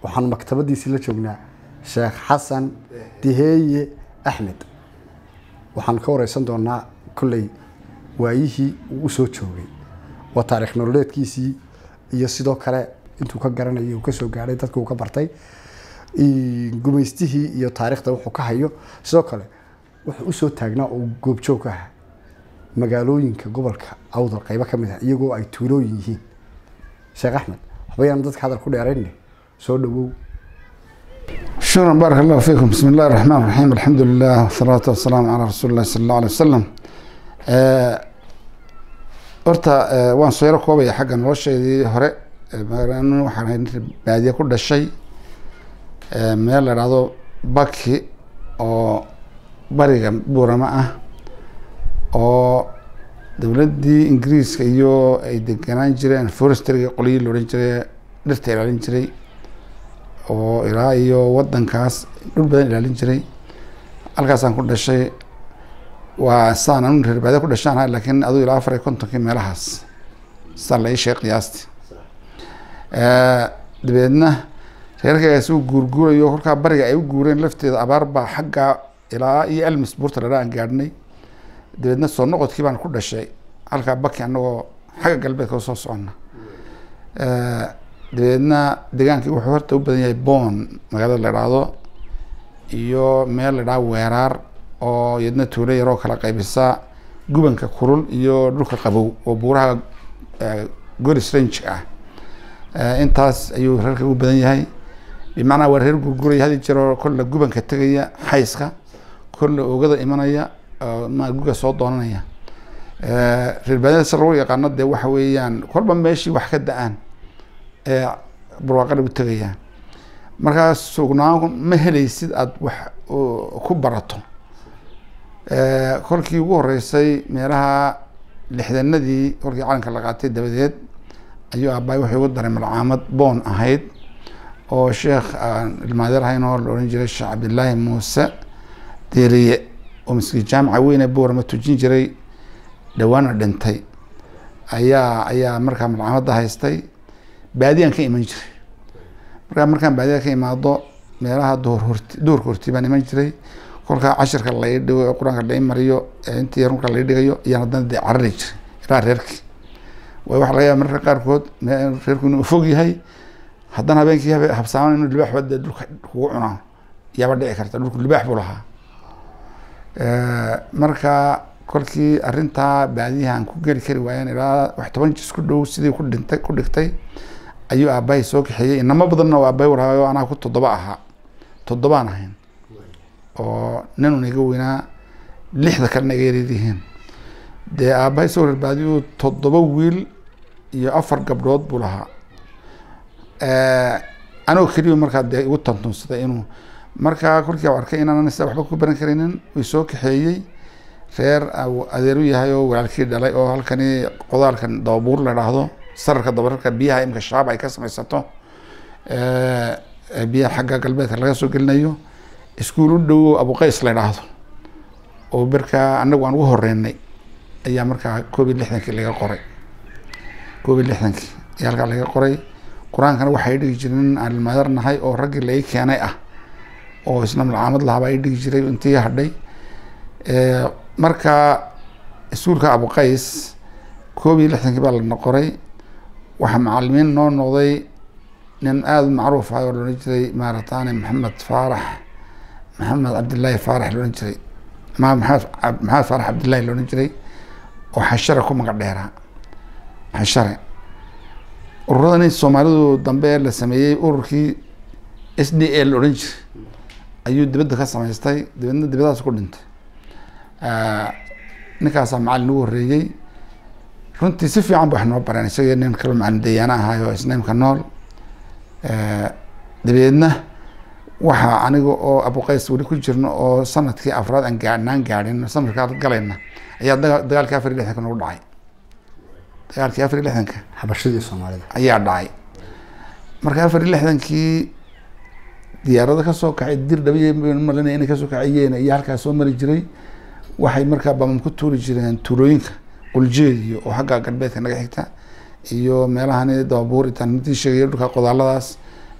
waxaan maktabadiisii la joognaa sheekh xasan diheeye axmed waxaan ka wareysan doonaa kolley waayihii uu usoo joogay waa taarikh nololeedkiisii iyo sidoo kale intuu ka garanayay uu kasoo gaadhay dadka uu ka bartay gumaystihii iyo taarikhda wuxuu ka hayo sidoo kale wuxuu usoo taagnaa oo goobjoog ka ahaa magaalooyinka gobolka awdal qaybo ka mid ah iyagoo ay tuulooyin yihiin sheekh axmed waxbayaan dadka hadal ku dheerayne soo dhawow شكرا بارك الله فيكم بسم الله الرحمن الرحيم الحمد لله والصلاة والسلام على رسول الله صلى الله عليه وسلم horta waan soo yaro koobaya xagga nolosheedii hore waxaan ahay baadiye ku dhashay meel la dhahdo baki oo bariga buurama ah oo dowladdii ingiriiska iyo ay deganaan jireen forestryga qolyii la odhan jiray dhirta ilaalin jiray oo ilaa iyo wadankaas dhul badan ilaalin jiray halkaasaan ku dhashay waa saan anu reer baadiya ku dhashaan ahay laakiin aduu ilaa afar iyo kontonkii meelahaas saa la ii sheeg qiyaasti dabeedna reerkaygaas uu guurguurayo kolkaa bariga ay u guureen lafteeda abaar baa xagga ilaa iyo elmis buurta ladhaa aan gaadhnay dabeedna soo noqodkii baan ku dhashay halkaa baki anagoo xagga galbeedka usoo socona dabeedna degaankii wuxuu horta u badan yahay boon magaalada la idhaahdo iyo meel la idhaha weeraar oo iyadna tuulo yaroo kala qaybisa gubanka kulul iyo dhulka qabow oo buuraha goris range ah intaas ayuu reerka u badan yahay bimacnaa waa reer gurguraya hadi jiroo kolla gubanka tegaya xayska kolla oogada imanaya ma guga soo doonanaya reer baadiyada lagu yaqaano dee waxa weeyaan kolba meeshii wax ka da-aan ee barwaaqada u tegayaan markaa sugnaan ma helaysid aada wax ku barato kolkii ugu horeysay meelaha lixdanadii kolkii calanka la qaatay dabadeed ayuu aabbaay wuxuu ugu daray malcaamad boon ahayd oo sheekh aan ilmaadeer ahayn oo la odhan jiray sheekh cabdillaahi muuse deeriye oo maskiin jaamica weyne boorama tujin jiray dhawaana dhintay ayaa ayaa markaa malcaamadda haystay baadiyaan ka iman jiray markaa markaan baadiya ka imaado meelaha duhur horti duhurka horti baan iman jiray kolkaa cashirka lai dhigo ee qur-aanka lai mariyo intii yarunka lai dhigayo iyaan haddana dee carari jiray ilaa reerkii way waxa laga yaaba mararka qaarkood reerku inuu fog yahay haddana habeenkii habsaaman inuu libaax bade dhulka kugu cunaa yaaba dhici karta dhulku libaax buu lahaa marka kolkii arrintaa baadiyahan ku geli kari waayeen ilaa wax toban jis ku dhow sidii ku dhintay ku dhigtay ayuu aabbahay soo kaxeeyey inamo badanna oo aabbahay warhaayo anaa ku toddoba ahaa toddobaan ahayn oo ninun iga weynaa lixda kalena iga yaryaryihiin dee aabbahay soo reer baadiyuu toddoba wiil iyo afar gabdhood buu lahaa anigoo keliya markaa dee igu tantunsaday inuu markaa kolkii u arkay inaanan sida waxba ku baran karaynin way soo kaxeeyey reer adeeru yahay oo walaalkii dhalay oo halkani qodaalkan dababuur la dhaahdo sararka dabararka biyaha imika shaab ay ka samaysato biyaha xagga galbeedka laga soo gelinayo iskuul u dhow abuqays la dhaahdo oo markaa anagu aan ugu horeynay ayaa markaa koob iyo lixdankii laga qoray koob iyo lixdankii ayaa halkaa laga qoray qur-aankana waxay dhigi jireen aan ilmaadar nahay oo raggii lai keenay ah oo isna malcaamad lahaaba ay dhigi jiray intii hadhay marka iskuulka abuqays koob iyo lixdankii baa lana qoray waxaa macalimiin noo noqday nin aada u macruuf ah oo laodhan jiray maarataane maxamed faarax maxamed cabdillaahi faarax laodhan jiray ma maxamed maxamed faarax cabdillahi laodhan jiray oo xashare ku magac dheeraa xashare ururadani soomaalidu dambe la sameeyey ururkii s d a la odhan jiray ayuu dibadda ka samaystay dibadna dibadaas ku dhintay ninkaasaa macalin ugu horreeyey runtii si fiican ba wax noo bareen isagii nin kaloo macalin dayaana ahaayo isnaimka nool dabeedna waxaa aniga oo abuqays weli ku jirno oo sanadkii afraad aan gaadhnaan gaadhin sanadkaa galayna ayaa daga dagaalkii afar iyo lixdanka nagu dhacay dagaalkii afar iyo lixdanka xabashadii soomaalida ayaa dhacay marka afar iyo lixdankii diyaarado kasoo kacay dir dhabiy malinaya inay kasoo kacayeen iyo halkaas soo mari jiray waxay markaa bamam ku tuuri jireen tuulooyinka quljeediyo oo xagga galbeedka naga xigta iyo meelahani dababuur itaan midii sheegaya dhulka qodaaladaas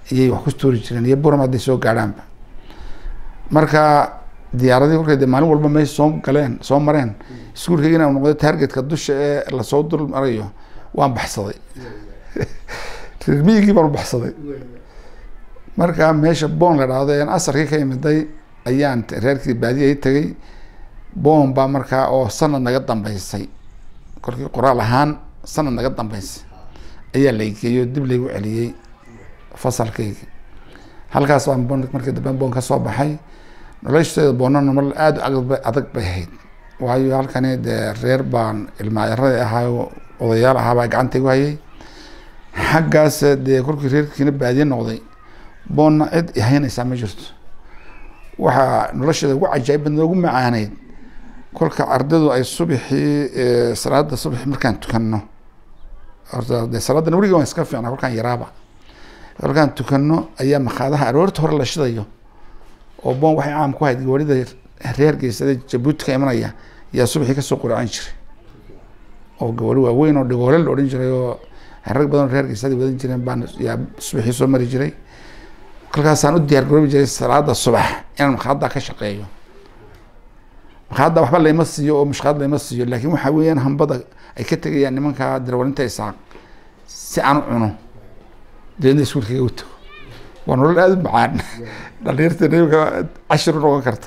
ayay wax ku tuuri jireen iyo buram hadday soo gaadhaanba marka diyaaradii kolkay de maalin walba meesha soo galeen soo mareen iskuulkayga inaan noqday targetka dusha ee lasoo dul marayo waan baxsaday reer miyigii baan u baxsaday marka meesha boon la dhahdo aan asarkii ka imiday ayaan reerkii baadiyay tegay boon baa markaa oo sanad naga dambeysay kolkii qoraal ahaan sanad naga dambeysay ayaa laygeeyo dib laygu celiyey fasalkaygi halkaas baan boon markii dambe boon ka soo baxay nolosheeda boona nolol aada adag adag bay ahayd waayo halkani dee reer baan ilmaayarada ahaayo odayaal ahaabaa gacanta igu hayay xaggaas dee kolkii reerkiina baadiye noqday boonna cid ihaynaysaa ma jirto waxaa nolosheeda ugu cajaa'ib badna ugu macaaneyd kolka ardaydu ay subixii salaada subax markaan tukano horta de salaadan weliga waan iska fiicnaa kolkaan yaraaba kolkaan tukano ayaa makhaadaha aroorta hore la shidayo oo boon waxay caam ku hayd gawarida reer geysada jabuuti ka imanaya yaa subaxii kasoo quracan jiray oo gawari waaweyn oo dhigoole la odhan jiray oo rag badan oo reer geysada wadan jireen baan yaa subaxii soo mari jiray kolkaasaan u diyaar garoobi jiray salaada subax inaan makhaadda ka shaqeeyo makhaadda waxba layma siiyo oo mushkaad layma siiyo laakiin waxaa weeyaan hambada ay ka tegayaan nimanka darwalinta isaaq si aan u cuno deedna iskuulkaga u tago waa nolol aada u macaan dhalinyarta nimka cashir u noqon karta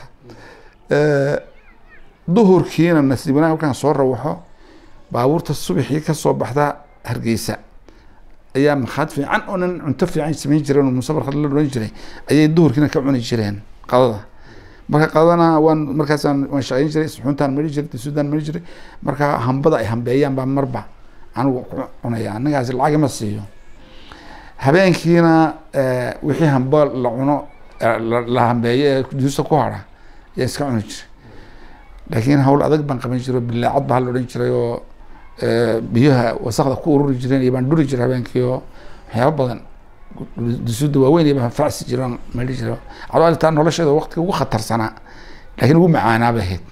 duhurkiina nasiib wanaag halkaan soo rawaxo baabuurta subaxii kasoo baxda hargeysa ayaa makhaad fiican oo nin cunto fiican samayn jireen oo musabarka la odhan jiray ayay duhurkiina ka cuni jireen qadada marka qadana waan markaasaan waan shaqeyn jiray suxuuntaan mari jiray dasuudaan mari jiray marka hambada ay hambeeyaan baa marba anigu ku cunaya anigaasi lacag ima siiyo habeenkiina wixii hamba la cuno la hambeeyo ee duusta ku hara ayaa iska cuni jiray laakiin hawl adag baan qaban jiray bilaacad baa la odhan jiray oo biyaha wasakda ku ururi jireen iyo baan dhuri jiray habeenkii oo waxyaaba badan dusuudda waaweyn iyo baan facsi jiray aan mari jiray cadaaltaa nolosheeda waqtiga ugu khatarsanaa laakiin ugu macaanaa bay ahayd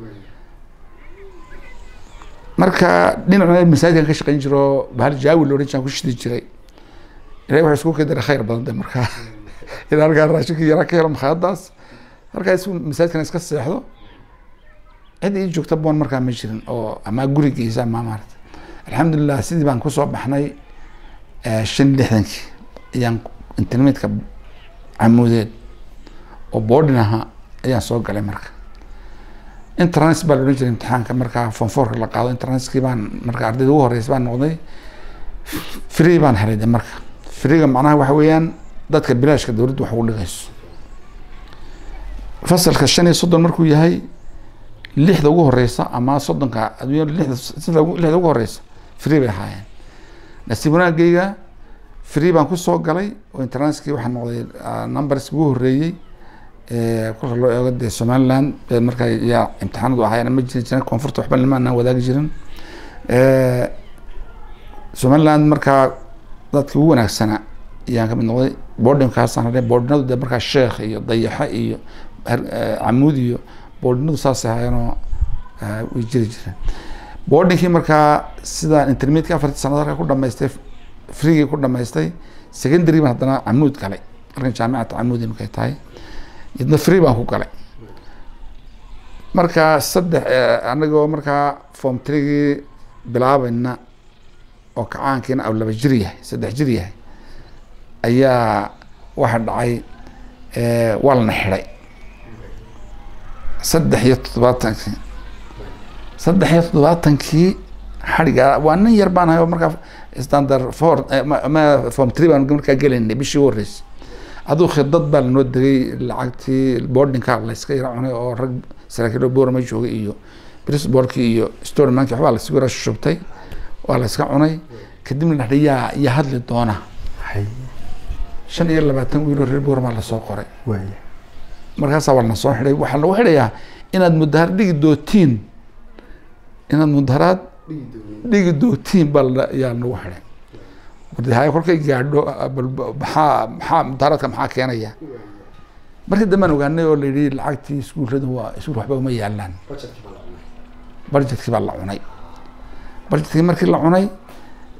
marka dhinacna masaajidkan ka shaqeyn jiro bahal jaawi la odhan jiray aan ku shidi jiray ilahay waxa isku kadara khayr badan de markaa ilaa halkaa raashinkii yaraa ka helo makhaayadaas halkaa isku masaajidkan iska seexdo cid ii joogta boon markaa ma jirin oo ama gurigiisa ama maarata alxamdulilah sidii baan kusoo baxnay shan lixdankii ayaan internetka camuudeed oo boardin ahaa ayaan soo galay marka internet baa la odhan jiray imtixaanka markaa fonforka la qaado internetskii baan marka ardayda ugu horeysa baan noqday free baan helay de marka freega macnaha waxa weeyaan dadka bilaashka dowladdu wax ugu dhigayso fasalka shan iyo soddon markuu yahay lixda ugu horeysa ama soddonka adduunyada lixda sida lixda ugu horeysa free bay ahaayeen nasiib wanaagayga free baan kusoo galay oo internetkii waxaa noqday numberski ugu horeeyey kolka loo eego dee somaliland markaa yaa imtixaanadu ahaayeen ma jiri jirin koonfurta waxba lama anaan wadaagi jirin somaliland markaa dadka ugu wanaagsanaa ayaan kamid noqday boardingkaasaan hadhay boardinadu dee markaa sheekh iyo dayaxo iyo camuud iyo boardinadu saas ahaayeenoo way jiri jireen boardingkii markaa sidaan intermediateki afartii sanad halka ku dhamaystay freegii ku dhamaystay secondary baan haddana camuud galay halkan jaamicata camuud markay tahay idna free baan ku galay marka saddex anagoo markaa form treegii bilaabayna oo kacaankiina aw laba jir yahay saddex jir yahay ayaa waxa dhacay waa lana xidhay saddex iyo toddobaatankii saddex iyo toddobaatankii xadhiga waa nin yar baan ahay oo markaa standard four ma form tree baan markaa gelaynay bishii u horreysay aduu khidad baa lanoo degay lacagtii boardingka layska yara cunay oo rag saraakiil boorama joogay iyo brisborkii iyo storymanki waxbaa laysugu yara shubtay waa la iska cunay kadibna dhaxda yaa yaa hadli doona shan iyo labaatan wiiloo reer boormaa lasoo qoray waaya markaasaa waa lana soo xidhay waxaa lagu xidhayaa inaad mudaharaad dhigi dootiin inaad mudaharaad dhigi dootiin baa la yaa nagu xidhay wardahaaya kolkay gaadho bal maxaa maxaa mudaharaadka maxaa keenaya markii dambaan ogaanay oo la yidhi lacagtii iskuulladu waa iskuul waxba uma yaalaan budgetkii baa la cunay budgetkii markii la cunay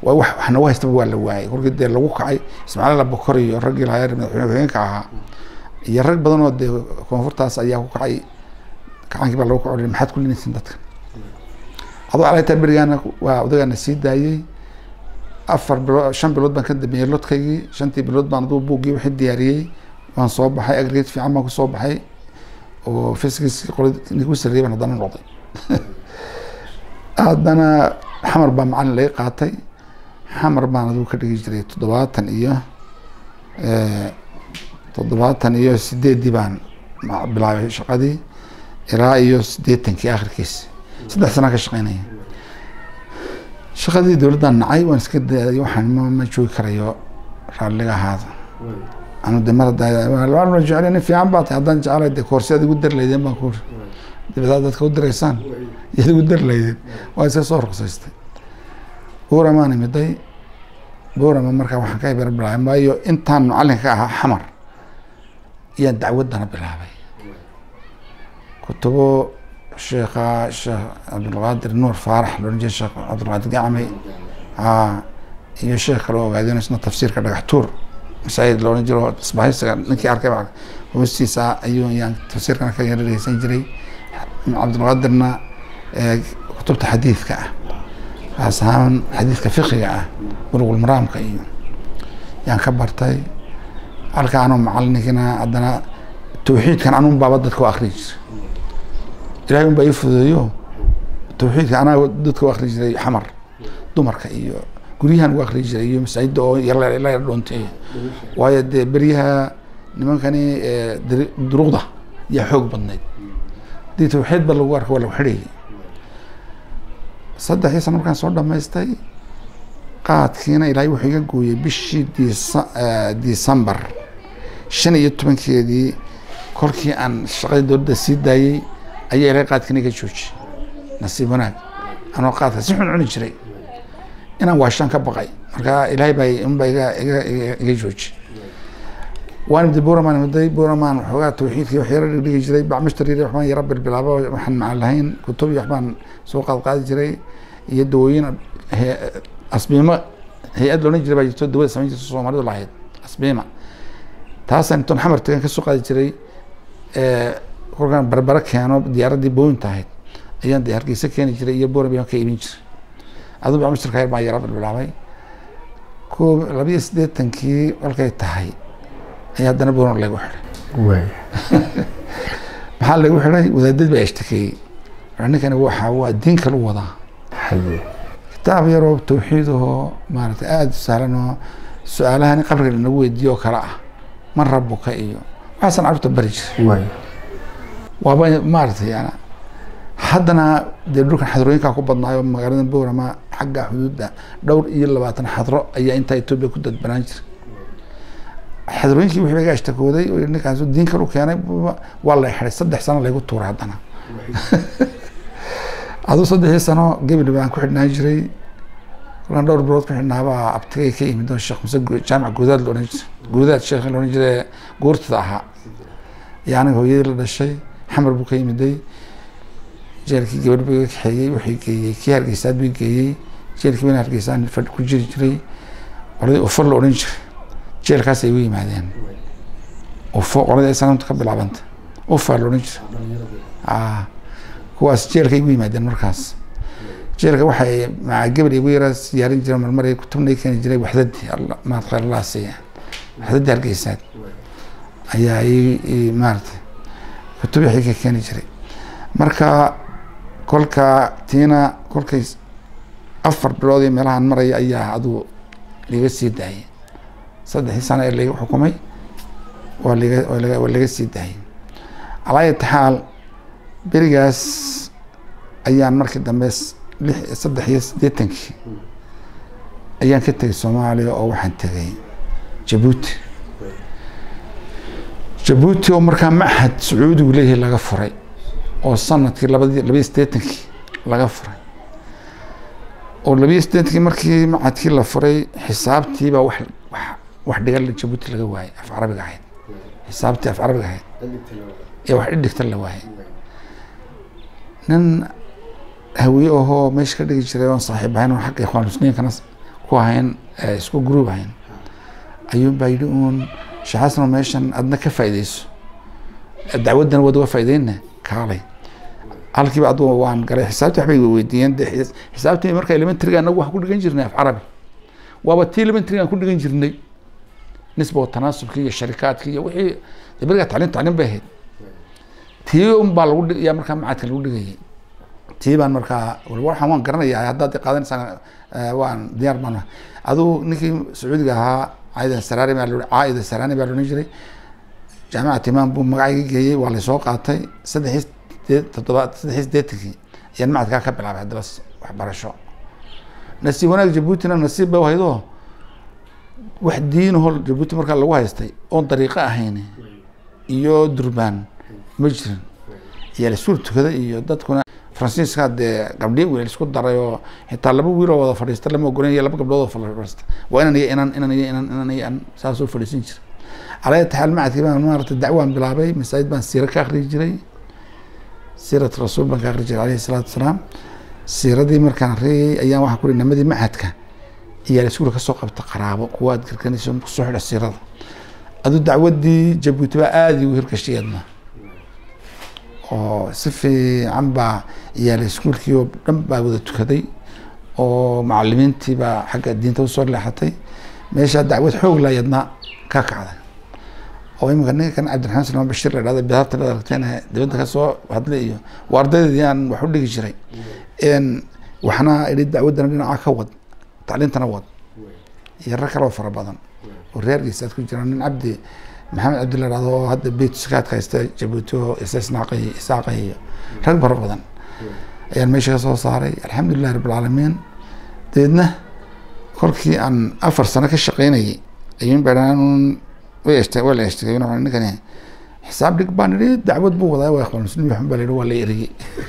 waa wax wax nagu haystaba waa la waayay kolkii dee lagu kacay ismaaciil abukor iyo raggii lahaa madaxweyne ku-xigeenka ahaa iyo rag badan oo dee koonfurtaas ayaa ku kacay kacaankii baa lagu kaco maxaad ku linaysin dadka adoo alata berigaana waa odagaana sii daayey afar bilood shan bilood baan ka dambeeyey lodkaygii shantii bilood baan aduu buuggii wixii diyaariyey waan soo baxay agreed fiican baan kusoo baxay oo fiskis qolad nigu sarreeyay baan haddana noqday haddana xamar baa macalin laga qaatay xamar baan aduu ka dhigi jiray toddobaatan iyo toddobaatan iyo sideeddii baan bilaabay shaqadii ilaa iyo siddeetankii akhirkiis saddex sanaa ka shaqeynaya shaqadii dowladdan nacay waan iska daaday waxaan ma ma joogi karayo raalliga ahaada anu de mar hadda jecel nin fiican baa tahay haddaan jeclay de koorsi ad igu dar laydeen baan kuuri dibadaad dadka u diraysaan yaad igu dar laydeen waa iska soo ruqsaystay buuramaan imiday buurama markaa waxaan ka ibara bilaabay maayo intaan macalinka ka ahaa xamar ayaan dacwaddana bilaabay kutubo sheekha sheekh cabdulqaadir nuur faarax loolan jira sheekh cabdulqaadir gacmay iyo sheekh kale oo ogaadeen isna tafsiirka dhagax tuur masaajid loolan jiro isbahaysiga ninkii arkay hoostiisa ayuu yaan tafsiirkana ka yara dhegeysan jiray cabdulqaadirna kutubta xadiidka ah kaas ahaan xadiidka fiqiga ah bulugul maraamka iyo yaan ka bartay halka anoo macalininkina haddana tawxiidkan anun baaba dadka u akri jiray ilahay un baa ii fududeeyo tawxiidka anaa dadka u akri jiray xamar dumarka iyo guryahan ugu akri jiray iyo masaajidda oo yala yara dhoontay waayo dee beryaha nimankani duruqda yaa xoog badnayd hadii tawxiid ba lagu arka waa lagu xidhayay saddexdii sano markaan soo dhamaystay qaadkiina ilaahay wuxuu iga gooyey bishii disa december shan iyo tobankeedii kolkii aan shaqadii dowladda sii daayey ayaa ilaahay qaadkiina iga joojiyey nasiib wanaag anoo qaadka si xun cuni jiray inaan waashaan ka baqay marka ilaahay baa unbaa iga iga iga joojiyey waan imday buraman imday buraman waxoogaa tawxiidkii wax yara dhigi jiray bacmashtar yari waxbaan yara bilbilaabo waxaan macaan lahayn kutub iyo waxbaan soo qaad qaadi jiray iyo dawooyin asbiimo hay-ad loolan jiray baa jirto dawada samayn jirta soomaalidu lahayd asbiima taasaan intoon xamar tagan kasoo qaadi jiray kolkaan barbaro keeno diyaaraddii booyinta ahayd ayaan de hargeysa keeni jiray iyo boorab ka iibin jiray aduu bacmashtarka yar baan yara bilbilaabay ko labiyo siddeetankii kolkay tahay ayaa haddana boorno lagu xidhay maxaa lagu xidhay wadaadad baa ashtakeeyey ninkani waxa waa diin kale u wadaa kitaab yaroo tawxiid ahoo maaragtay aada u sahlan oo su-aalahan qabriga lanagu weydiiyo oo kale ah man rabuka iyo waxaasan carruurta bari jiray waaba maaragtay yana haddana dee dhulkan xadrooyinkaa ku badnaayo magaalada boorama xagga xuduudda dhowr iyo labaatan xadro ayaa intaa etoobiya ku dadbanaan jiray xadrooyinkii wixii laga ashtakooday oo ninkaas diin kale u keenay waa la xiday saddex sano laygu tuuray haddana aduu saddexdii sano gebel baan ku xidhnaan jiray kolkaan dhowr bilood ku xidhnaabaa abtigay ka yimid oo sheekh muse jaamac guudaad laodhan jiray guudaad sheekh laodhan jiray guurtada ahaa iyo aniga hooyadii la dhashay xamar buu ka yimiday jeelkii gabadh buu iga kaxeeyey wuxuu geeyey kii hargeysaad buu geeyey jeelkii bana hargeysaan fadh ku jiri jiray qoladii ufo la odhan jiray jeelkaas ay u yimaadeen ufo qoladii ay sanamta ka bilaabanta ufa la odhan jiray kuwaas jeelka igu yimaadeen markaas jeelka waxay maa gebel igu yara siyaarin jireen marmar kutubna keeni jiray waxdadii maad khayr allah siiya waxdadii hargeysaad ayaa i maaratay kutub waxay ka keeni jiray marka kolka tiina kolkay afar bilood iyo meelahan maraya ayaa aduu liga sii daayay saddexdii sano ee laga xukumay waa liga waa laga sii daayay calaa ayati xaal berigaas ayaan markii dambe lix saddex iyo siddeetankii ayaan ka tegay soomaaliya oo waxaan tegay jabuuti jabuuti oo markaa machad sacuudigu leeyahay laga furay oo sanadkii labadi labiyo siddeetankii laga furay oo labiyo siddeetankii markii machadkii la furay xisaabtiibaa wax wax wax dhigan jabuuti laga waayay af carabiga ahayd xisaabtii af carabiga ahayd ee wax dhidhigta la waayay nin hawiye ahoo meesha ka dhigi jiray oon saaxiib ahayn oo xagga ikhwaan musliinkana ku ahayn eh, isku group ahayn ayuun baa yidhi uun sheekh xasanoo meeshan adna ka faa'iideyso dacwaddana waad uga faa'iideyna kaalay halkiiba adugu waan galay xisaabtii waxbay weydiiyeen de xis- xisaabtii marka elementariga anagu waxaan ku dhigan jirnay af carabi waaba tii elementariga aan ku dhigan jirnay nisba wa tanaasubkii iyo sharikaadkii iyo wixii de berigaa tacliim tacliim bay ahayd tii un baa lagu dhig- yaa markaa macadka lagu dhigayay tii baan markaa wal waxaan waan garanayaa haddaad qaadanaysaan eh, waan diyaar baan ahay. aduu ninkii sacuudiga ahaa caida saraani baa lo- caaida saraani baa loodhan jiray jaamacat imaam buu magacayga geeyey waa laysoo qaatay saddexii sideed toddobaad saddexii sideetankii ayaan macadkaa ka bilaabay haddaba s- waxbarasho nasiib wanaag jabuutina nasiib bay u haydoo wax diinahoo jabuuti markaa lagu haystay oon dariiqo ahayn iyo durbaan ma jirin iyo lisuur tukada iyo dadkuna faransiiska dee gabdhiya wiil isku daray oo xitaa laba wiil oo wada fadhiista lama ogolan iyo laba gabdhood oo fadhiista waa inan iyo inan inan iyo inan inan iyo an saasoo fadhiisan jira calaa taxaal macadkii baan maarata dacwaan bilaabay masaajid baan siira ka akriyi jiray siirat rasuul baan ka akri jiray alayhi salaatu wasalaam siiradii markaan akhriyay ayaan waxaan ku ri nimadii macadka iyaa iskuula kasoo qabta qaraabo kuwa aad garganayso kusoo xidha siirada aduu dacwadii jabuuti baa aada igu hirgashayeedna oo si fiican baa iyaala iskuulkii oo dhan baa wada tukaday oo macalimiintii baa xagga diinta usoo leexatay meeshaa dacwad xoog layadna ka kacday oo imika ninka kan cabdiraxmaan salmaan bashir la dhahda bidaarta la aragteen dibadda kasoo hadlay iyo waa ardaydeedii aan wax u dhigi jiray n waxna idhi dacwaddana dhinaca ka wad tacliintana wad iyo rag kale oo fara badan oo reerkiisa aad ku jiraan nin cabdi maxamed cabdi la dhahdo oo hadda beytuskaadka haysta jabuuti oo isisnaaqay isaaqay iyo rag fara badan ayaan meesha ka soo saaray alxamdulillahi rabbilcaalamiin dabeedna kolkii aan afar sano ka shaqeynayay ayuun baan way eshte waa la eshtegay ninkani xisaab dhig baan idhi dacwad buu wadaa waa ikhwaan muslim waxun baa la yidhi waa la eriyey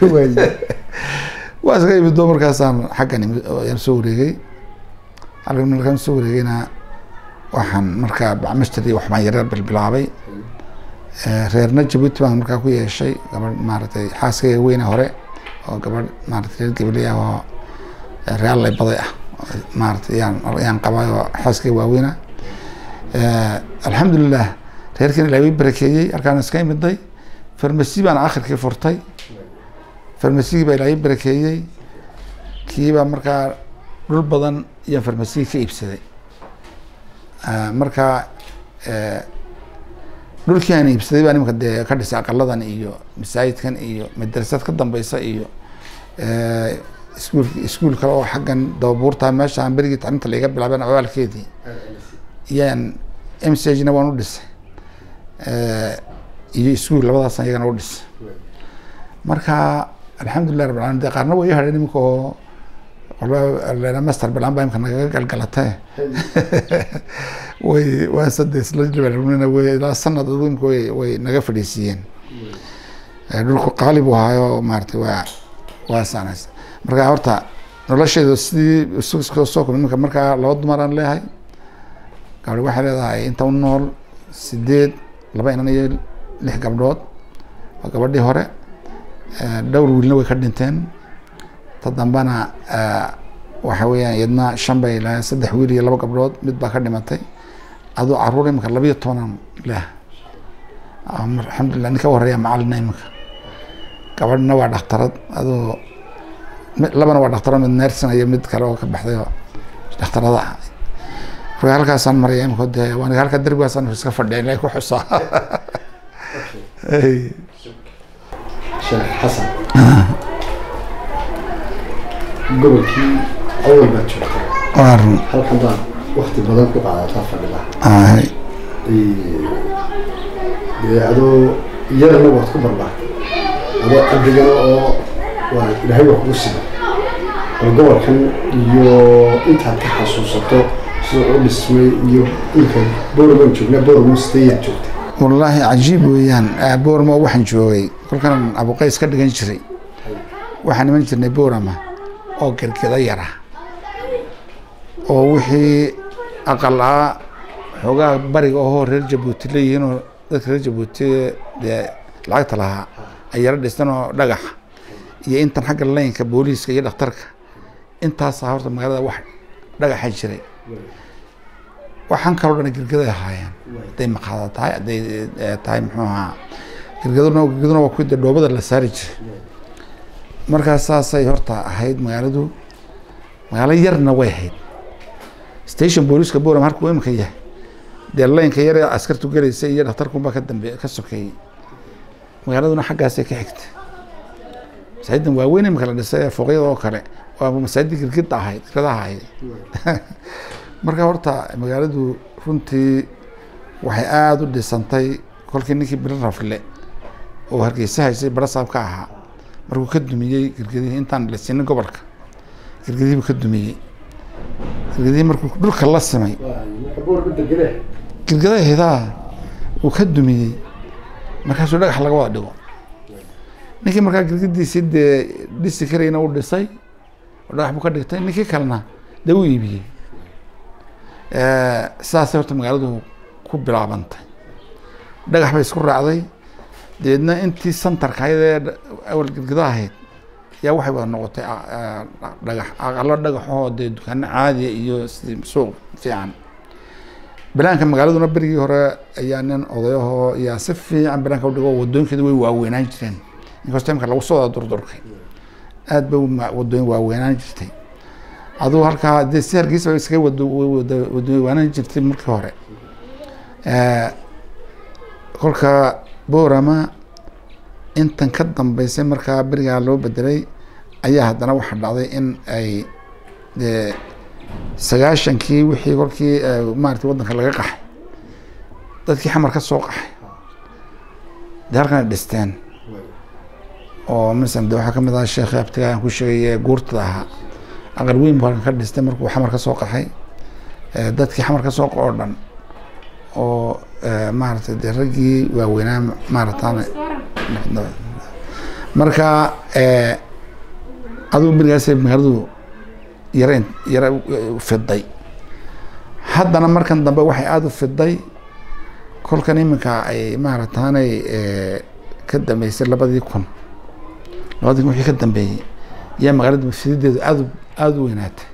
waa iska imido markaasaan xaggan imid oo ayaan soo wareegay halkan markaan soo wareegayna waxaan markaa bacmashtar iyo waxbaan yareer bilbilaabay reerna jabuuti baan markaa ku yeeshay gabadh maaragtay xaaskayga weyne hore oo gabadh maaragtay reer gabaley ah oo reallay baday ah maaragtay yaan yaan qabay oo xaaskayga waaweyna alxamdulilah reerkiina ilaahay way barakeeyey halkaan iska imiday farmasi baan akhirkii furtay farmasigii baa ilaahay barakeeyey kiibaa markaa dhul badan iyaan farmasigii ka iibsaday marka dhulkii aan iibsaday baa nimanka dee ka dhisay aqaladan iyo masaajidkan iyo madrasad ka dambeysa iyo iskuul iskuul kale oo xaggan dababuurta meeshaan berigii tacliinta laiga bilaabeen abaalkeedii iyaan m c na waan u dhisay iyo iskuul labadaasna iyagana u dhisay marka alxamdulilah rabbil alamin de qaarna way hadheen iminka oo walba master bilaan baa imka nagaga galgalatee way waan sade isla jabaalnina way ilaa sanad adu imka way way naga fadhiisiiyeen dhulku qaali buu ahaayo maaragtay waa waa saanaysa marka horta nolosheeda sidii soo kuma iminka markaa laba dumaraan leeyahay gabadhi waxay leedahay inta u nool sideed laba inan iyo lix gabdhood waa gabadhii hore dhowr wiilna way ka dhinteen ta dambana waxa weeyaan iyadna shan bay lahayn saddex wiil iyo laba gabdhood mid baa ka dhimatay aduu caruur imika labiyo tobanan leh alxamdulilah ninka horeeya macalina imika gabadhna waa dhakhtarad aduu labana waa dhakhtarad mid neersin iyo mid kale oo ka baxday oo dhakhtarada ah marka halkaasaan maraya imika de waan halka derbigaasaan iska fadhiya ilaa ku xusaa sheekh xasan gobolkii awal baad joogtay waa run halkan baad wakti badan ku qaadataa fadhida ahay dee adoo iyadana waad ku barbaartay adoo qabrigana oo waa ilaahay waa kugu siba bal gobolkan iyo intaad ka xasuusato sida u dhismay iyo ilka boorman joognaa boorman sideeyaad joogtay wallaahi cajiib weeyaan boorama waxaan joogay kolkan abuqays ka dhigan jiray waxaan iman jirnay boorama oo gergeda yara oo wixii aqal ah xoogaa bariga ohoo reer jabuuti leeyihiin oo dadka reer jabuuti dee lacagta lahaa ay yaro dhistan oo dhagax iyo intan xagga laynka booliiska iyo dhakhtarka intaasaa horta magaalada wax dhagaxa jiray waxaan kaloo dhan girgaday ahaayeen hadday maqaada tahay hadday eh, tahay muxuu ahaa girgaduna girgaduna waa kuwii dee dhoobada la saari jiray markaas saasay horta ahayd magaaladu magaalo yarna way ahayd station booliska boram halkuu imika yahay dee laynka yar ee askartu gelaysa iyo dhakhtarkunbaa ka dambe ka sokeeyey magaaladuna xaggaasay ka xigtay masaajidan waaweyn imika la dhisay ee fooqyada oo kale waa masaajid girgida ahayd girgadaha ahayd marka horta magaaladu runtii waxay aada u dhisantay kolkii ninkii biro rafle oo hargeysa haysay barasaab ka ahaa markuu ka dumiyey girgadihii intaan dhisinin gobolka girgadihii buu ka dumiyey girgadihii markuu dhulka la simay girgadaha hidaa uu ka dumiyey markaasuu dhagax laga wada dhigo ninkii markaa girgadiisii dee dhisi karayna uu dhisay oo dhagax buu ka dhigtay ninkii kalena dee u iibiyey sidaasay horta magaaladu ku bilaabantay dhagax bay isku raacday dabeedna intii santarka ahayd ee awal girgida ahayd yaa waxay wada noqotay a- a- dhagax aqalo dhagaxoo dee dukaano caadiya iyo sidii suuq fiican banaanka magaaladuna berigii hore ayaa nin odayahoo yaa si fiican banaanka udhigo wadooyinkeedu way waaweynaan jireen inkastoo imka lagu soo wada durdurkay aad bay uma- wadooyin waaweynaan jirtay aduu halkaa dee si hargeysa ba iskaga wado wada wadooyiwaanaan jirtay markii hore kolka boorama intan ka dambeysay markaa berigaa loo bedelay ayaa haddana waxaa dhacday in ay dee sagaashankii wixii kolkii eh, maaragtay waddanka laga qaxay dadkii xamar ka soo qaxay dee halkan ay dhisteen oo masalan de waxaa kamid ahaa sheekh abtiga aan ku sheegay ee guurtada ahaa aqal weyn buu halkan ka dhistay markuu xamar ka soo qaxay Eh, dadkii xamar ka soo qaxo oo dhan oo eh, maaragtay dee raggii waaweynaa maaragtaan marka eh, adigu berigaasay magaaladu yarayn yara u fiday haddana markan dambe waxay aada u fiday kolkan iminka ay maarataanay eh, ka dambeysay labadii kun labadii kun wixii ka dambeeyey yaa magaalada fidideedu aada u aada u weynaatay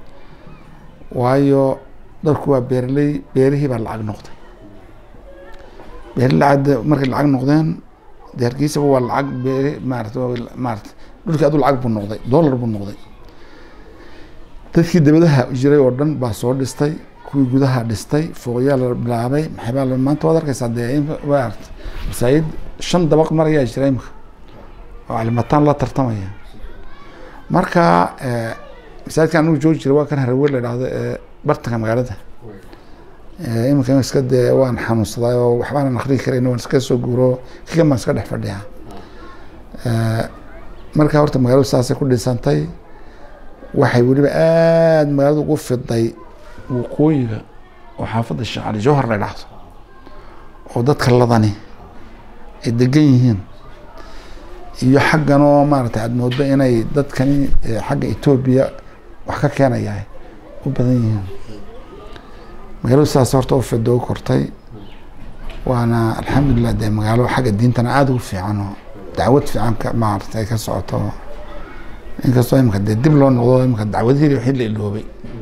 waayo dadku waa beeraley beerihii baa lacag noqday beeri lacag markay lacag noqdeen dee hargeysaba waa lacag beeri maarata waa maarata dhulkii adu lacag buu noqday dollar buu noqday dadkii dabadaha jiray oo dhan baa soo dhistay kuwii gudaha dhistay fooqyaa la bilaabay maxay baa la maanta waad arkeysaa dee in maarata masaajid shan dabaq mar ayaa jira imika oo calimataan la tartamaya marka eh, masaajidkan anigu joogi jiray waa kan harawe la idhaahdo ee bartanka magaalada Eh, iminka iska dee waan xanuunsaday oo waxbaanan akrii karayn waan iska soo guuro kigan baan iska dhex fadhiyaa Eh, marka horta magaaladu saasay ku dhisantay waxay weliba aada magaaladu ugu fiday waqooyiga oo xaafadda sheekh cali jawhar la idhaahdo oo dadka ladani ay degan yihiin iyo xaggan oo maaragtay aada moodo inay dadkani eh, xagga etoobiya wax ka keenayahay u badan yihiin magaaladu sidaas horta u fido u kortay waana alxamdulilah dee magaalo xagga diintana aada ugu fiican oo dacwad fiican ka maaragtay ka socoto inkastoo imika dee dib loo noqdo imika dacwadihii wixii la iloobay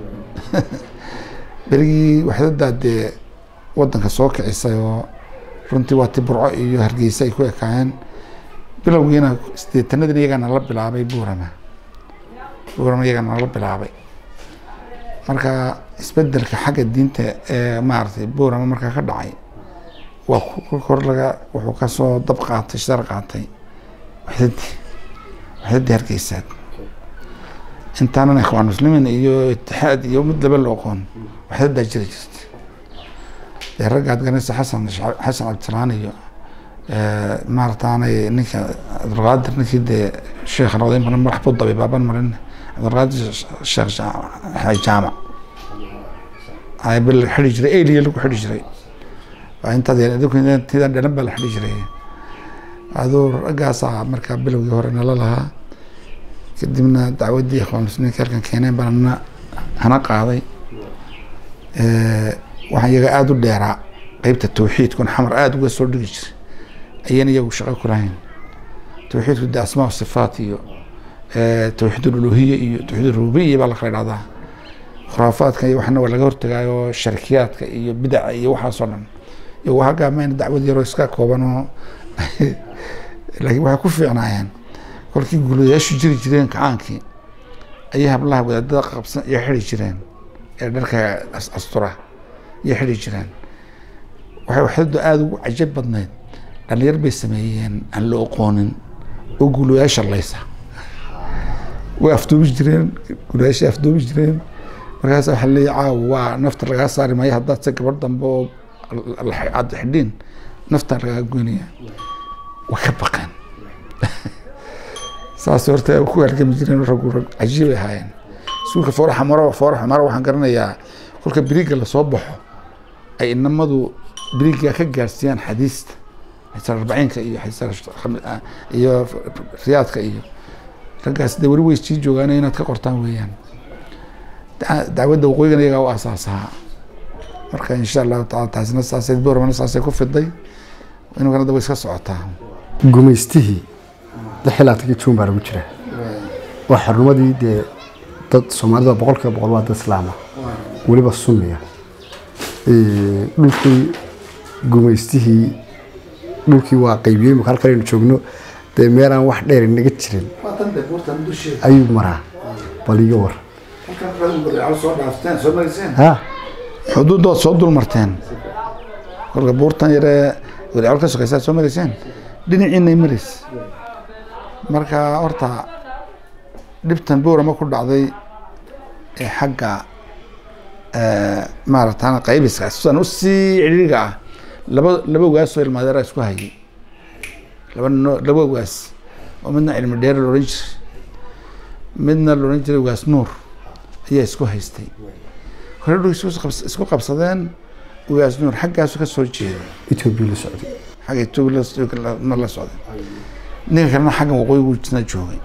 berigii waxdadaa dee wadanka soo kicisay oo runtii waa ti burco iyo hargeysa ay ku ekaayeen bilowgiina sideetanadina iyagaa nala bilaabay buurama buurama iyagaa nala bilaabay marka isbedelka xagga diinta ee maaragtay buurama markaa ka dhacay waa ku kor laga wuxuu kasoo dab qaatay shar qaatay waxdadii waxdadii hargeysaad intaanan ikhwaan muslimiin iyo itixaad iyo mid laba la oqoon waxdadaa jiri jirtay dee ragga ad garanaysa xasan xasan cabdisalaan iyo maarataanay ninka cabdulqaadir ninkii dee sheekh noqday maran madax buu dabay baaban marin cabdulqaadir sheekh jaamac jaamac ay bil xidhi jiray eliya lagu xidhi jiray waa intaad tidaan dhalan baa la xidhi jiray aduu raggaasaa markaa bilowgii hore nala lahaa kadibna dacwaddii ikhwaan muslimiinka halkan keeneen baana hana qaaday waxaan iyaga aada u dheeraa qeybta tawxiidkun xamar aada uga soo dhigi jiray ayaan iyagu shaqo ku lahayn tawxiidku de asmaa sifaat iyo tawxiid uluhiya iyo tawxiid rububiya baa la kala dhahdaa khuraafaadka iyo waxna waa laga hortagaayo sharkiyaadka iyo bidaca iyo waxaasoo dhan iyo halkaa mayna dacwad yaroo iska kooban oo laakiin waxay ku fiicnaayeen kolkii guulayaashu jiri jireen kacaankii ayay hablaha wadaadada qabsan iyo xidi jireen ee dharka astura iyo xidi jireen waxay waxdadu aada ugu cajab badnayd dhalinyar bay sameeyeen aan la oqoonin oo guulayaasha laysa way afduubi jireen guulayaashay afduubi jireen markaas waxa leeya caawa waa nafta lagaa saari maayo haddaad se gabadh dambe oo aad xidhiin naftaa lagaa goynaya way ka baqeen saas horta ku halgami jireen raggu rag cajiibay ahaayeen iskuulka fooraxa maro fooraxa maro waxaan garanayaa kolka biriga lasoo baxo ay inamadu biriga ka gaarsiiyaan xadiista xadiis arbaciinka iyo xadiis iyo riyaadka iyo raggaas de weli way sii joogaan inaad ka qortaan weeyaan dacwadda waqooyigan iyagaa u asaasahaa marka insha allahu taala taasina saasay boormana saasay ku fiday inugana da way iska socotaa gumaystihii lixilaatanki juun baa lagu jira waa xarumadii dee dad soomaalida boqol kiiba boqol waa dad islaama weliba sunniya dhulkii gumaystihii dhulkii waa qaybiyey imika halkan aynu joogno dee meelaan wax dheer inaga jirin ayuu maraa bal iga war ha xuduudood soo dul marteen kolka buurtan yaree wadaacol ka sokaysaad soo marayseen dhinaciinay marays marka horta dhibtan boorama ku dhacday ee xagga maaratan qaybiska sidan usii cidhiiriga ah laba laba waasoo ilmaadeera isku hayay laba no laba waas oo midna cilmi dheer la odhan jiray midna la odhan jiray waas nuur ayaa isku haystay hore dhul isku qabsadeen waas nuur xaggaasu ka soo jeeday etoobiya la socday xagga etoobiya la socday ninka kalena xagga waqooyigu isna joogay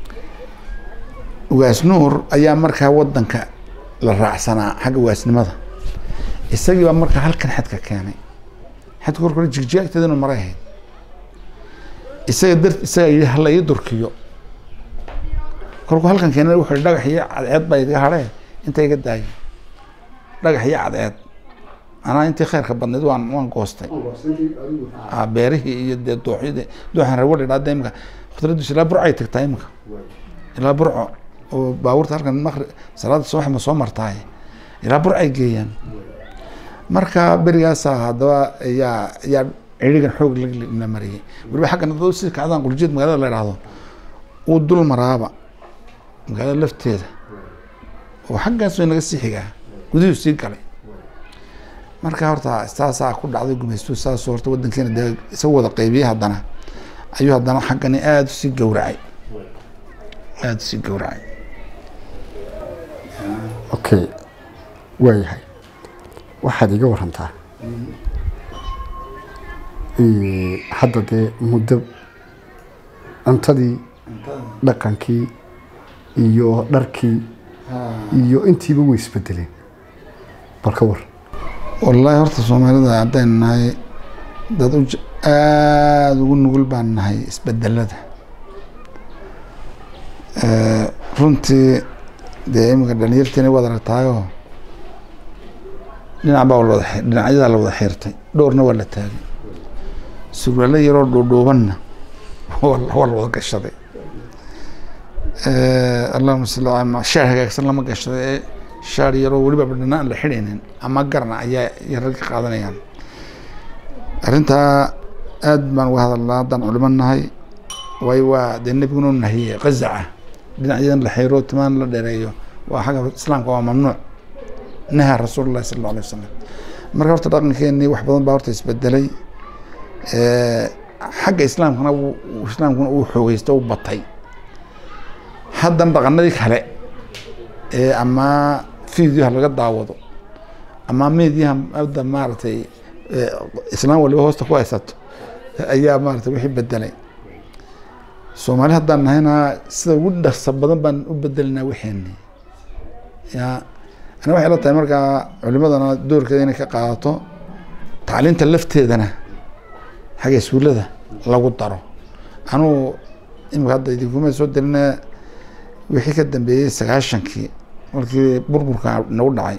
waas nuur ayaa markaa wadanka la raacsanaa xagga waasnimada isagii baa markaa halkan xadka keenay xadka korkore jigjigaagteeda inu maray ahayd isaga dar isaga yidhi hala ii durkiyo kolkuu halkan keenay wuxuu yihi dhagax iyo cadceed baa iga hadhee inta iga daayay dhagax iyo cadceed anaa intii khayrka badnayd waan waan goostay beerihii iyo dee dooxyadii dooxan reer wadhi dhaada imika khudraddiisu ilaa burcay tagtaa imika ilaa burco oo baabuurta halkan maqri salaada subax ma soo martaay ilaa burcay geeyaan marka berigaasa haddaba ayaa ayaa cirigan xoog la mariyey weliba xaggan dad si kacdaan quljeed magaalada la idhaahdo uu dul maraaba magaalada lafteeda oo xaggaas way naga sii xigaa guduhu sii galay marka horta saasaa ku dhacday gumaystu saas horta wadankeena dee isaga wada qaybiyey haddana ayuu haddana xaggani aada usii gowracay aada usii gowracay okay waayahay waxaad iga warantaa hadda dee muddo cuntadii dhaqankii iyo dharkii iyo intiiba way isbedeleen bal ka war wallaahi horta soomaalida haddaynu nahay dad u aada ugu nugul baan nahay isbedelada runtii dee iminka dhalinyartiina waad aragtaayoo dhinac baa lawada dhinacyadaa la wada xiirtay dhowrna waa la taagay surwaalo yaroo dhuudhuubanna waa la wada gashaday allahuma salli ala shaar hagaagsan lama gashaday ee shaar yaroo weliba badhana aan la xidhaynin ama garna ayaa yararka qaadanayaan arrintaa aad baan uga hadalnaa haddaan culimo nahay waayo waa dee nebiguna nahiye qazaca dhinacyadan la xiro timaan la dheereeyo waa xagga islaamka waa mamnuuc naha rasuulullahi sala alla alay wasalam marka horta dhaqankeenii wax badan baa horta isbedelay xagga islaamkana islaamkuna uu xoogeysta u batay haddana dhaqanadii kale ee ama fiidyaha laga daawado ama meedyaha hadda maaragtay islaam waliba hoosta ku haysato ayaa maaragtay wixii bedelay soomaali haddaan nahayna sida ugu dhaqsa badan baan u bedelinaa wixeeni ya ana waxay la tahay markaa culimadana doorkeeda inay ka qaadato tacliinta lafteedana xagga iskuullada lagu daro anugu imika hadda idinkuma soo delina wixii ka dambeeyey sagaashankii markii burburka nagu dhacay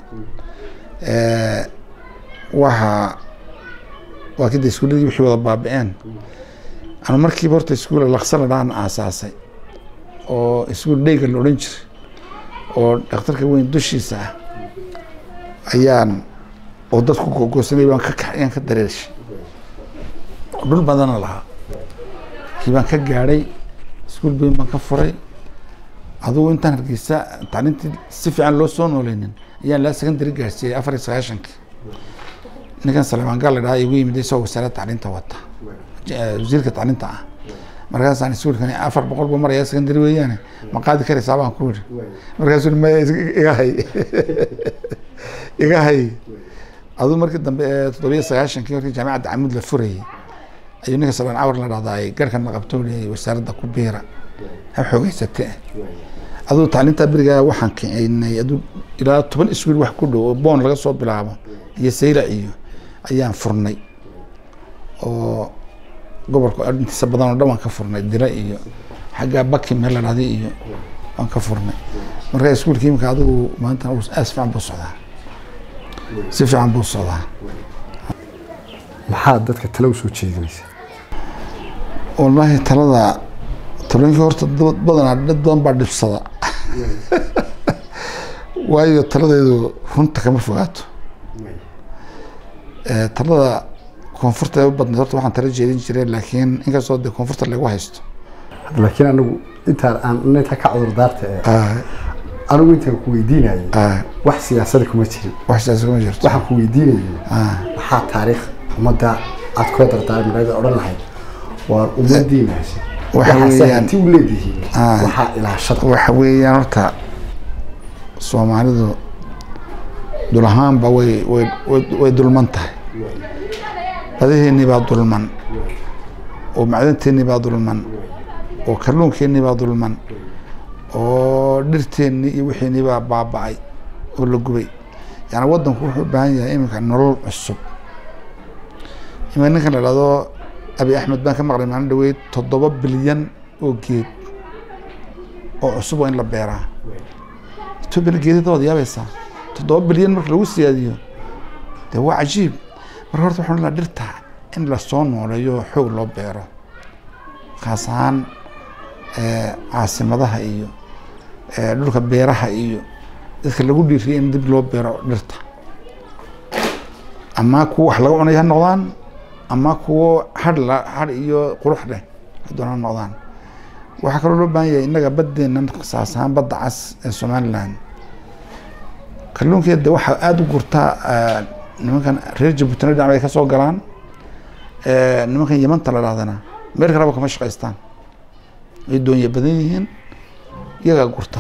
waxa waa kida iskuuladii wixii wada baabi-een anu markiiba horta iskuula laqsala dhaan aasaasay oo iskuul dheyga la odhan jiray oo dhakhtarka weyn dushiisa ah ayaan oo dadku gogosanay baan ka kax ayaan ka dareershay dhul badana lahaa kii baan ka gaadhay iskuul bayn baan ka furay adugu intaan hargeysa tacliintii si fiican loo soo nooleynin ayaan laa secondary gaarsiiyey afar iyo sagaashankii ninkan salemaan gaal la dhahaa igu yimid isagoo wasaaradda tacliinta wata wasiirka tacliinta ah markaasaan iskuulkani afar boqol buu maraya secondary weeyaane ma qaadi karaysaa baan ku yidhi markaasuu maya iga hay iga hay aduu markii dambe ee toddobiyo sagaashankii markii jaamacadda camud la furayay ayuu ninka salaan cawar la dhahdaa ay garhkan la qabto leeyay wasaaradda ku biira ha xoogeysate aduu tacliinta berigaa waxaan kicinay aduu ilaa toban iskuul wax ku dhow oo boon laga soo bilaabo iyo sayla iyo ayaan furnay oo gobolka intiisa badan oo dhan waan ka furnay dila iyo xagga baki meel la dhahday iyo waan ka furnay marka iskuulka imika adigu maanta aas fiican buu socdaa si fiican buu socdaa maxaad dadka talo u soo jeedinaysa wallaahi talada talooyinka horta dad badanaa dad badan baa dhibsada waayo taladeedu runta kama fogaato talada koonfurta u badnayd horta waxaan tala jeedin jiray laakiin inkastoo dee koonfurta lagu haysto laakiin anigu intaan aan inta ka cudurdaarta ee anigu intaan ku weydiinayay wax siyaasada kuma jirin wax siyaasa kuma jirto waxaan ku weydiinayay maxaa taariikh ummadda aad kula dardaarmaleeda odhan lahayd waa ummadiina waxa weeyaan hanti u leedihiin waxaa ilaashada waxa weeyaan horta soomaalidu dul ahaanba way way way dulman tahay badaheennii baa dulman oo macdanteennii baa dulman oo kalluunkeennii baa dulman oo dhirteennii iyo wixiennii baa baaba-ay oo la gubay yani waddanku wuxuu u baahan yahay iminka nolol cusub ima ninkan la dhahdo abi axmed baan ka maqlay maalin dhaweyd toddoba bilyan oo geed oo cusub waa in la beeraa etoobiyana geedada waad yaabaysaa toddoba bilyan marka lagu siyaadiyo dee waa cajiib marka horta waxaan laa dhirta in lasoo nooleeyo oo xoog loo beero khaas ahaan caasimadaha iyo dhulka beeraha iyo dadka lagu dhiiriyay in dib loo beero dhirta ama kuwa wax laga cunay ha noqdaan ama kuwo hadh la hadh iyo qurux leh hadoona ha noqdaan waxaa kaloo loo baahan yahay innaga baddeennan khasaas ahaan badda cas ee somaliland kalluunkeeda waxaa aada u gurtaa nimankan reer jabuutina dhinac bay ka soo galaan nimankan yamanta la dhahdana meel kaleba kama shaqaystaan ay doonya badan yihiin iyagaa gurta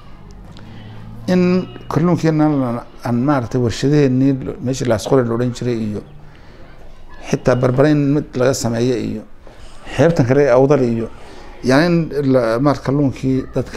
in kalluunkeena aan maaragtay warshadaheennii meeshii laasqore la odhan jiray iyo xitaa barbare in mid laga sameeyo iyo xeebtan kale ee awdal iyo yani in maar kalluunkii dadka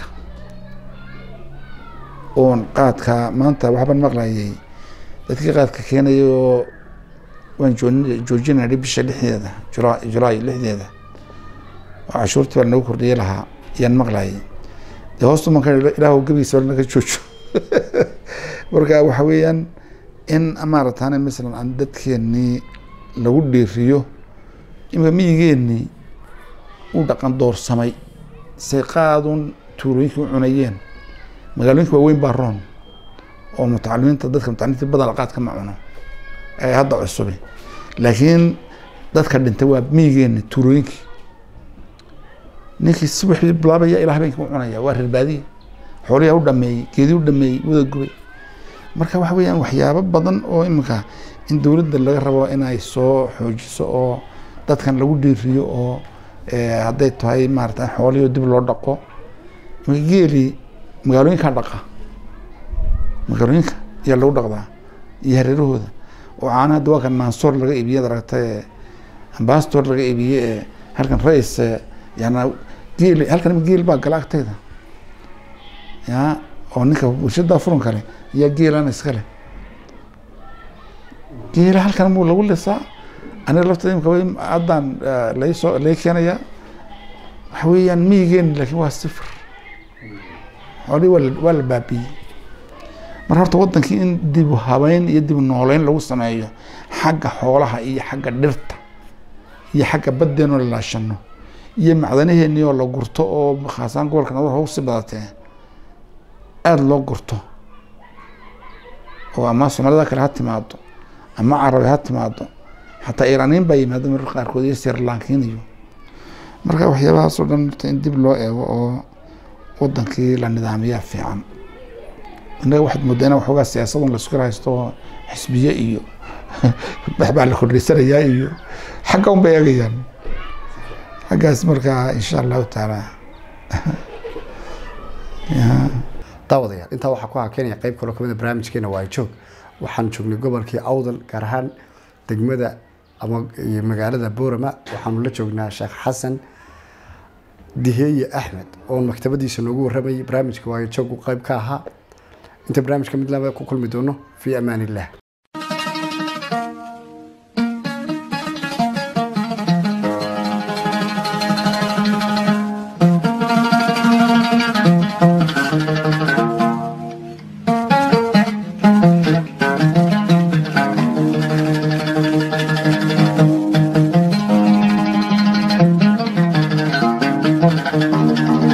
oon qaadka maanta waxbaan maqlayay dadkii qaadka keenaya oo waan joojinayay bisha lixdeeda jula julaay lixdeeda oo cashuurtii baa nagu kordhiye lahaa ayaan maqlayay dee hoostu man ka ilaah gebigiisa baa naga joojo marka waxa weeyaan in maaratan masalan aan dadkeenii lagu dhiiriyo imika miyigeenii u dhaqan doorsamay say qaadun tuulooyinkii u cunayeen magaalooyinka waaweyn baa roon oo mutacalimiinta dadka mutacalimiinta badan qaadka ma cuno ee hadda cusubi laakiin dadka dhintay waa miyigeeni tuulooyinkii ninkii si wixii bilaabaya ilaa habeenkii u cunaya waa reer baadiye xooliyaa u dhameeyey geedii u dhameeyey wada gubay marka waxa weeyaan waxyaabo badan oo iminka in dowladda laga rabo inay soo xoojiso oo dadkan lagu dhiiriyo oo hadday tahay maarata xoolihii dib loo dhaqo geeli magaalooyinkaa dhaqa magaalooyinka ayaa lagu dhaqdaa iyo hareerahooda oo caanaha hadda waa kan mansoor laga iibiye ad aragtay ambastor laga iibiye ee halkan rais yana geel halkan geel baa gala agtayda ya oo ninka bulshada furan kale ayaa geelana iskale geela halkan muu lagu lisaa aniga lafteeda imka way haddaan laysoo lay keenaya waxa weeyaan miyigeeni laakiin waa sifir xoolihii waa la waa la baabiyey mar horta wadankii in dib u habeyn iyo dib u nooleyn lagu sameeyo xagga xoolaha iyo xagga dhirta iyo xagga baddeenoo la laashano iyo macdanaheenii oo la gurto oo khaasaan gobolka nabad ugu sii badatee aada loo gurto oo ama soomaalida kale ha timaado ama carabi ha timaado xataa iiraaniin baa yimaada mararka qaarkood iyo sirlankiin iyo marka waxyaabahaasoo dhan horta in dib loo eego oo wadankii la nidaamiyaa fiican innaga waxaad moodaa in waxoogaa siyaasadun la iskula haysto oo xisbiye iyo waxbaa la kordhisanayaa iyo xagga un bay eegayaan xaggaas markaa insha allahu tacaala daawadayaal intaa waxaa ku hakenaya qayb kaloo kamid a barnaamijkeena waa joog waxaan joognay gobolkii awdal gaar ahaan degmada ama magaalada boorama waxaanu la joognaa sheekh xasan diheeye axmed oon maktabadiisa noogu waramayay barnaamijka waayo joog qayb ka ahaa inta barnaamijka mid laba ku kulmi doono fii amaan illah Thank you.